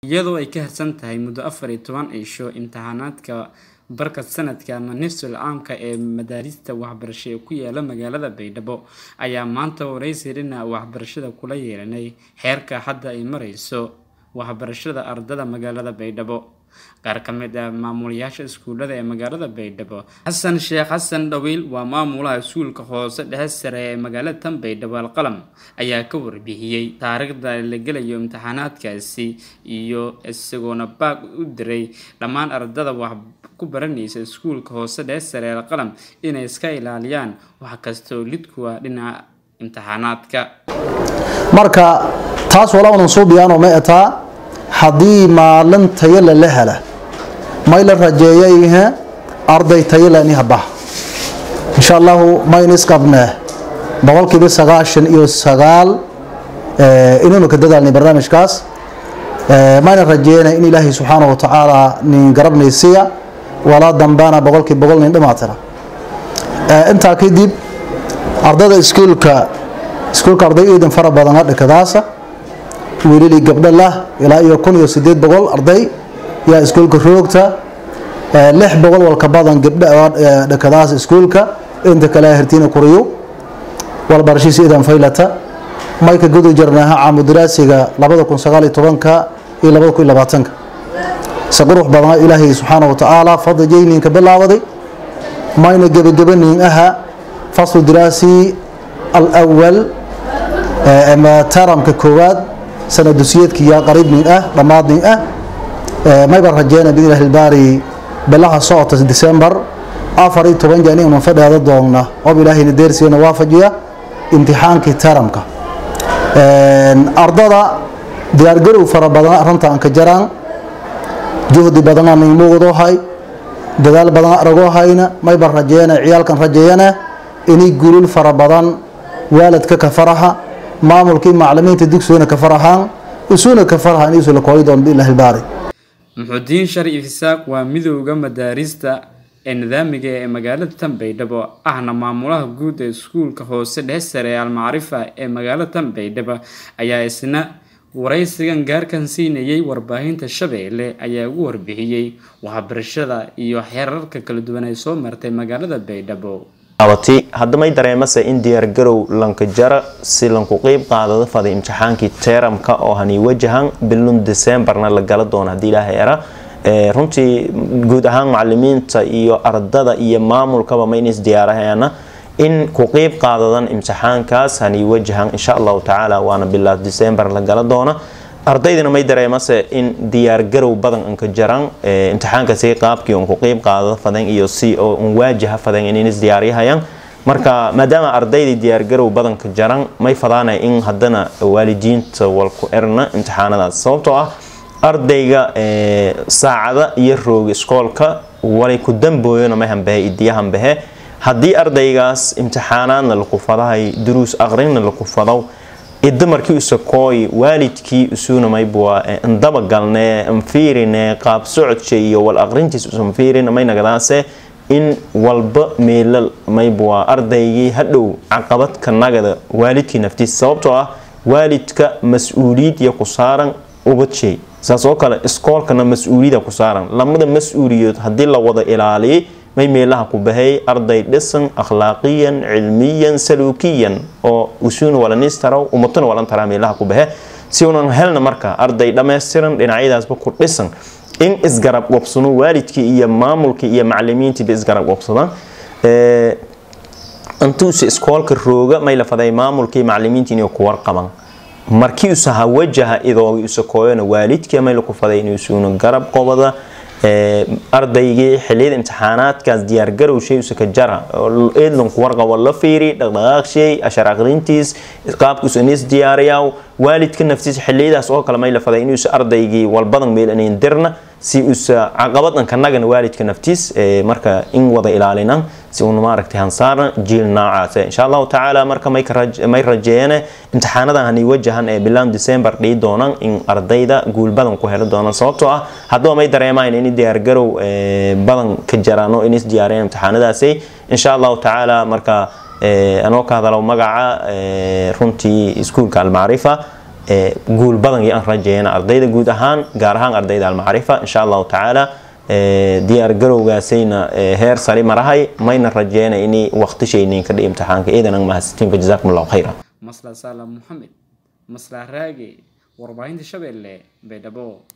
iyadoo ay ka harsan tahay muddo afar iyo toban cisho imtixaanaadka barka sanadka ama nifsul caamka ee madaarista waxbarasho ee ku yaala magaalada baydhabo ayaa maanta waraysi dhinaca waxbarashada kula yeelanay xeerka hadda ay mareyso waxbarashada ardada magaalada baydhabo qaar ka mid ah maamulayaasha iskuulada ee magaalada baydhabo xasan sheekh xasan dhawiil waa maamulaha iskuulka hoose dhexe sare ee magaalada tan baydhabo alqalam ayaa ka warbixiyey taariikhda la gelayo imtixaanaadkaasi iyo isagoona baag u diray dhammaan ardada wax ku baranaysa iskuulka hoose dhexe sare ee alqalam inay iska ilaaliyaan wax kastoo lidkuwa dhinaca imtixaanaadka marka taas walaanan suubiyaanoo ma etaa haddii maalin tayale la hela may la rajeeyayhe arday tayale niha bax insha allahu mayn isqabnee boqolkiiba sagaashan iyo sagaal inaynu ka dadaalnay barnaamijkaas mayna rajeeyana in ilaahay subxaanahu watacaala nin garabnaysiya walaa dambaana boqolkii boqol nin dhimaatira intaa kadib ardada iskuulka iskuulka arday iidan fara badan adhikadaasa wiililii gabdho lah ilaa iyo kun iyo sideed boqol arday yaa iskuulka roogta lix boqol walka badan gabdho dhakadaas iskuulka inta kale hertiina kuriyo walbarashiis iidan faylata mayka gudu jarnaaha caamudiraasiga labada kun sagaal iyo tobanka iyo labada kun iyo labaatanka se qurux badana ilaahay subxaana watacaala fadli jayninka bilaabaday mayna gebagabanin aha faslu diraasi alawal taramka koowaad sana dusiyadkiya qariibnin ah dhammaadnin ah mayba rajeyna biidnillahi ilbaari bilaha socota december afar iyo toban jaan inaan fadheeda doonna oob ilaahayna deersiina waafajiya imtixaankii taramka ardada diyaargarow fara badan arrinta aan ka jaraan juhdi badanaa nin muuqdoo hay dadaal badan aragoo hayna mayba rajeeyana ciyaalkan rajeeyana inay gulul fara badan waalidka ka faraxa maamulkii maclimiinta dugsigana ka faraxaan isuuna ka faraxaan isu la kooyi doon biillahi baari muxudiin sharif isaaq waa midowda madaarista ee nidaamiga ee magaalada tan baydhabo ahna maamulaha guud ee iskuulka hoose dhexe sare ee almacrifa ee magaalada tan baydhabo ayaa isna waraysigan gaarkan siinayay warbaahinta shabeelle ayaa ugu warbixiyey waxbarashada iyo xeerarka kala duwan ay soo martay magaalada baydhabo abati haddamay dareemase in diyaargarow lanka jara si lanku qeyb qaadada faday imtixaankii teeramka oo hani wajahan bilun decemberna la gala doono haddii ilaahay era runtii guud ahaan macalimiinta iyo ardada iyo maamulkaba ma inays diyaaraheena in ku qeyb qaadadan imtixaankaas hani wajahan insha allahu tacaala waana bilaa december la gala doona ardaydina may dareemase in diyaargarow badan anka jaran imtixaankasi qaabkii un ku qeyb qaadada fadan iyo si oo un waajaha fadan inays diyaariyahayaan marka maadaama ardaydii diyaargarow badanka jaran may fadaanay in haddana waalidiinta walku erna imtixaanadaas sababtoo ah ardayga saacada iyo rooga iskoolka walay ku dambooyona may hambahe idiya hambahe haddii ardaygaas imtixaanaadna laku fadahay duruus aqrinna laku fadaw idda markii usakooy waalidkii isuuna maybua ndaba galne nfiirine qaab socodka iyo wal aqrintiis usanfiirin may nagadaase in walba meelal maybua ardaygii hadhow caqabadka nagada waalidkii naftiisa sababtoo ah waalidka mas-uuliyad iyo ku saaran ubadshey saas oo kale iskoolkana mas-uuliyada ku saaran lamada mas-uuliyood haddii la wada ilaaliyay may meelaha ku bahay arday dhisan akhlaaqiyan cilmiyan saluukiyan oo usuuna walanistaraw umatuna walan taraa meelaha ku bahe si unan helna marka arday dhammaystiran dhinacyadaasba ku dhisan in isgarab wabsano waalidkii iyo maamulkii iyo macalimiintiiba isgarab wabsadaan intuusa iskoolka rooga may la faday maamulkii macalimiintii inay ku warqaban markii usaha wajaha idoogi usakooyona waalidkii may laku faday inuusuuna garab qobada ardaygii xiliyada imtixaanaadkaas diyaargarow shay usaka jara eedlanku warqabo la fiiri dhaqdhaqaaq shay ashar aqrintiis qaabkuusa inis diyaariyaw waalidka naftiisa xiliyadaas oo kale may la faday inuusa ardaygii walbadan meel inayn dirna si usa caqabadan kanagana waalidka naftiis marka in wada ilaalinan si uuna maaragtay hansaarna jiil noocaas insha allahu tacaala marka may rajeeyane imtixaanadan hani wajahan ee bilaan december dhii doonaan in ardayda guul badan ku heli doonaan sababtoo ah haddaba may dareemaan in diyaargarow badan ka jaraano inis diyaariyaan imtixaanadaasi insha allahu tacaala marka anoo ka hadalo magaca runtii iskuulka almacrifa guul badan iyo aan rajeeyana ardayda guud ahaan gaar ahaan ardayda almacrifa insha allahu tacaala diyaar garowgaasayna heer sare marahay mayna rajeena inay waqtishaynin kadhi imtixaanka iidan mahadsantiinka jazaakum allahu khayra masla salam moxamed masla raage warbaahinta shabeelle baydhabo